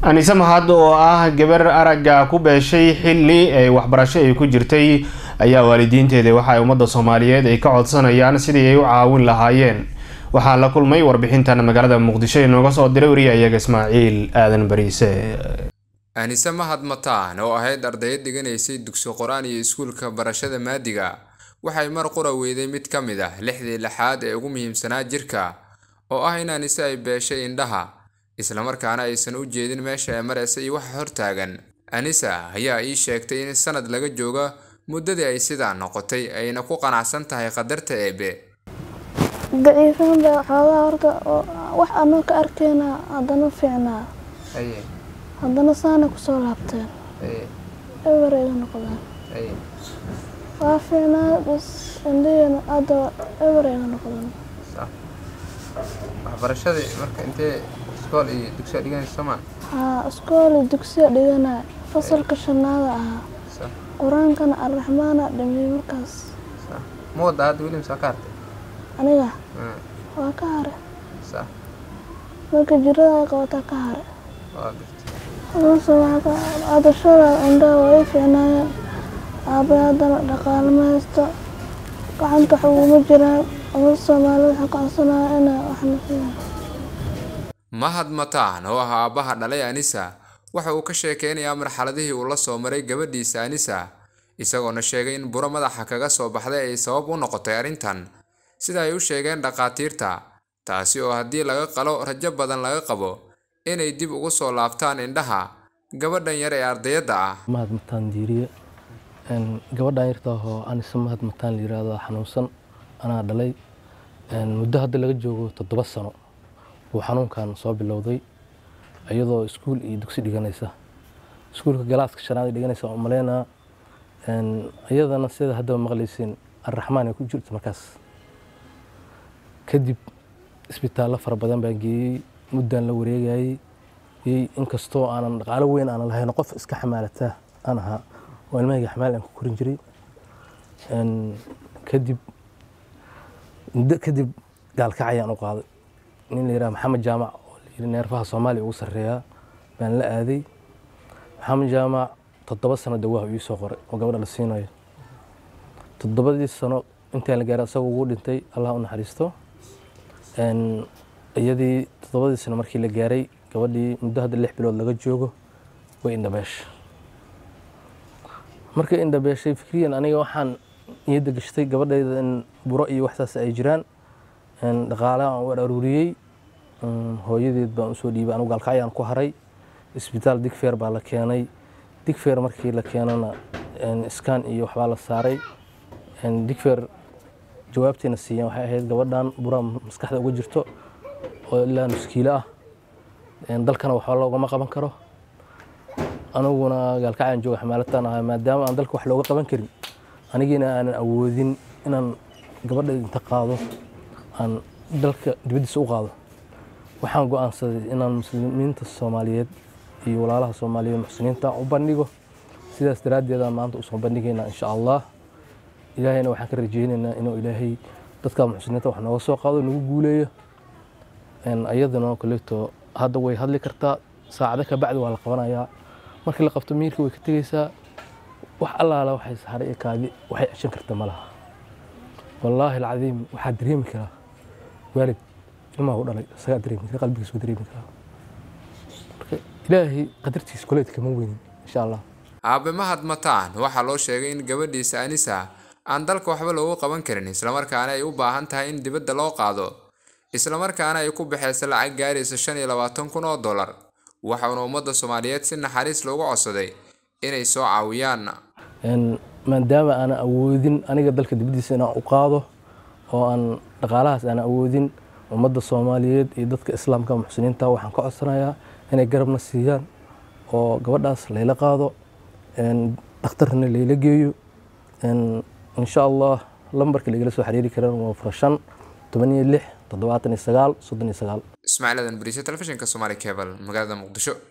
anise mahad oo ah gabar aragga ku beeshay xilli ay waxbarasho ay ku jirtay ayaa waalidiinteeda waxa ay ummadda soomaaliyeed ay ka codsanayaan sidii ay u caawin lahaayeen waxaa la kulmay warbixintan magaalada muqdisho inooga soo diray wariya iyaga ismaaciil aadan bariise anise mahad mataan oo ahayd ardayad dhiganaysay dugsi qor-aan iyo iskuulka barashada maadiga waxay mar qura weyday mid ka mid ah lixdii lixaad ee ugu muhiimsanaa jirka oo ah in anise ay beeshay indhaha islamarkaana aysan u jeedin meesha ay maraysa iyo waxa hortaagan anisa ayaa ii sheegtay in sanad laga jooga muddadii ay sidaa noqotay ayna ku qanacsan tahay qadarta eebe daciifan baa xoogaa horta wax anoo ka arkeyna haddana fiicnaa haddana saana kusoo laabteen eber iga noqdeen waa fiicnaa bas indhaheyna hadda eber iga noqdeen waxbarashadii marka intee iskool iyo dugsiya dhiganaysa sooma haa iskooli dugsiya dhiganaa fasalka shanaada ahaa qur-aankana alraxmaana dhameeyey markaas ma wadda hadda weli mise waa ka hartay aniga waa ka hare marka jirada ay qabataa ka hare waa gartay adashada indhaha waa ii fiicnaayeen aabay haddana dhaqaale ma haysto gacanta wax uguma jiraan umada soomaalida waxaa ka codsanaya inay waxna siiyaan mahad mataan oo ah aabbaha dhalay anisa waxa uu ka sheekeynayaa marxaladihii uu la soo maray gabadhiisa anisa isagoona sheegay in buro madaxa kaga soo baxday ay sabab u noqotay arrintan sida ay u sheegeen dhakhaatiirta taasi oo haddii laga qalo rajo badan laga qabo inay dib ugu soo laabtaan indhaha gabadhan yar ee ardayadda ah mahad mataan diiriye gabadhan yarta oo anise mahad mataan la yiraahdo xanuunsan anaa dhalay muddo hadda laga joogo toddoba sano buu xanuunkan soo bilowday iyadoo iskuul iyo dugsi dhiganaysa iskuulka galaaska shanaad dhiganaysa oo maleynaa iyadana sida haddaba maqlaysiin arraxmaan ay ku jirto markaas kadib isbitaallo fara badan baan geeyey muddaan la wareegayey inkastoo aanan dhaqaalo weyn aanan lahayn qof iska xamaalataa aan ahaa oo ilmahayga xamaal aan ku korin jiray kadib muddo kadib gaalkac ayaan u qaaday nin la yidhaha maxamed jaamac oo la yidhi neerfaha soomaaliya ugu sarreeyaa baan la aaday maxamed jaamac toddoba sano dawaaha ii soo qoray oo gabadha la siinayo toddobadii sano intaan la gaaray asaga ugu dhintay allah u naxariisto iyadii toddobadii sano markii la gaaray gabadhii muddo hadda lix bilood laga joogo way indhabeeshay markay indhabeeshay fikriyan aniga waxaan niyadda gashtay gabadhayda in buro iyo waxsaas ay jiraan dhaqaalaha aan u aruuriyey hooyadeed baan usoo dhiibay anugu gaalkacyaan ku haray isbitaal digfeer baa la keenay digfeer markii la keenana iskaan iyo waxbaa la saaray digfeer jawaabtiina siiyeen waxay ahayd gabadhan buraa maskaxda uga jirto oo ilaa nuskiilo ah dalkana waxba loogama qaban karo aniguna gaalkacyaan jooga xamaalataan ahaa maadaama aan dalka wax looga qaban karin anigiina aanan awoodin inaan gabadha inta qaado aan dalka dibaddiisa u qaado waxaan go-aansaday inaan muslimiinta soomaaliyeed iyo walaalaha soomaaliyeed muxsiniinta u bandhigo sidaas daraaddeedaan maanta usoo bandhigaynaa insha allah ilaahayna waxaan ka rajeynaynaa inuu ilaahay dadka muxsiniinta wax nooga soo qaado nagu guuleeyo ayadana kaleeto hadda way hadli kartaa saacado ka bacdi waa la qabanayaa markii la qabto miirka way ka tegeysaa wax allaala waxay saxare iyo kaadi waxay ceshan karta ma laha wallaahi alcadiim waxaa dareemi karaa waalid ilmaha u dhalay isagaa dareemi kara qalbigiis waa dareemi karaa marka ilaahay qadartiisa koleed kama weynin insha allah aabe mahad mataan waxaa loo sheegay in gabadhiisa anisa aan dalka waxba loogu qaban karin islamarkaana ay u baahan tahay in dibadda loo qaado islamarkaana ay ku baxaysa lacag gaaraysa shan iyo labaatan kun oo dollar waxauna ummadda soomaaliyeed si naxariis loogu codsaday inay soo caawiyaan maadaama aanan awoodin aniga dalka dibaddiisa inaan u qaado oo aan dhaqaalahaas aanan awoodin ummadda soomaaliyeed iyo dadka islaamka muxsiniinta waxaan ka codsanayaa inay garabna siiyaan oo gabadhaas layla qaado dhakhtarna layla geeyo insha allah lambarka lagala soo xiriiri karaan waa fura shan toban iyo lix toddobaatan iyo sagaal soddon iyo sagaal ismaaciil aadan bariise telefishinka soomaali cable magaalada muqdisho